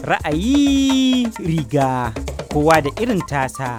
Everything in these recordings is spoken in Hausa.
Ra'ayi riga kowa da irin tasa.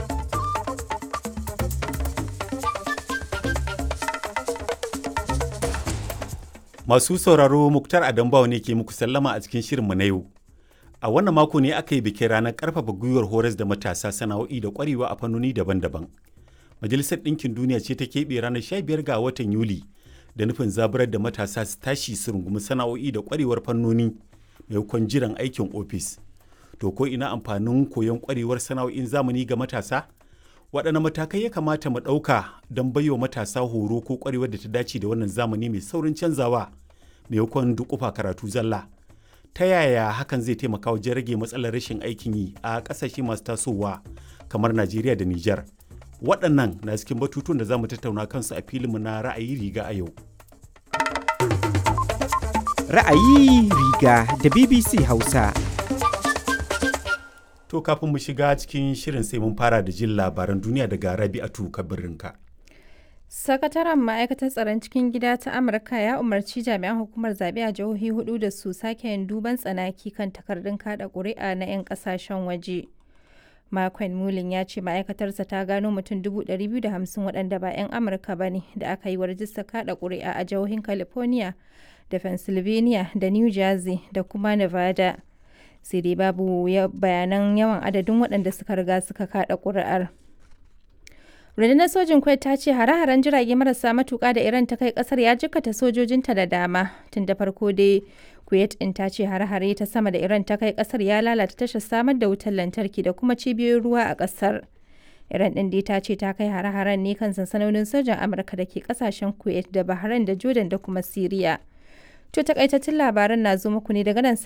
Masu sauraro Muktar Adambawa ne ke muku sallama a cikin shirinmu na yau. A wannan mako ne aka yi bikin ranar ƙarfafa gwiwar horas da matasa sana'o'i da ƙwarewa a fannoni daban-daban. Majalisar Ɗinkin Duniya ce ta keɓe ranar 15 ga watan Yuli da nufin zaburar da matasa su tashi su rungumi sana'o'i da ƙwarewar fannoni maimakon jiran aikin ofis. To ko ina amfanin koyon ƙwarewar sana'o'in zamani ga matasa? Waɗanne matakai ya kamata mu ɗauka don baiwa matasa horo ko ƙwarewar da ta dace da wannan zamani mai saurin canzawa maimakon duƙufa karatu zalla? Ta yaya hakan zai taimaka wajen rage matsalar rashin aikin yi a ƙasashe masu tasowa kamar Najeriya da Nijar? Waɗannan na cikin batutuwan da za mu tattauna kansu a filinmu na ra'ayi riga a yau. Ra'ayi riga da BBC Hausa. To kafin mu shiga cikin shirin sai mun fara da jin labaran duniya daga Rabi'atu Kabirinka. Sakataren ma'aikatar tsaron cikin gida ta Amurka ya umarci jami'an hukumar zaɓe a jihohi hudu da su sake yin duban tsanaki kan takardun kada ƙuri'a na 'yan ƙasashen waje. Makon Mulin ya ce ma'aikatarsa ta gano mutum 250 waɗanda ba 'yan Amurka ba ne da aka yi wa rajistar kada ƙuri'a a jihohin California da Pennsylvania da New Jersey da kuma Nevada. Sai dai babu bayanan yawan adadin waɗanda suka riga suka kada ƙuri'ar. rundunar sojin kuwait ta ce hare-haren jirage marasa matuka da iran ta kai kasar ya jikkata sojojinta da dama tun da farko dai kuwait in ta ce hare-hare ta sama da iran ta kai kasar ya lalata tashar samar da wutar lantarki da kuma cibiyoyin ruwa a kasar iran din dai ta ce ta kai hare-haren ne kan sansanonin sojan amurka da ke kasashen kuwait da bahrain da jordan da kuma syria to takaitattun labaran na zo muku ne daga nan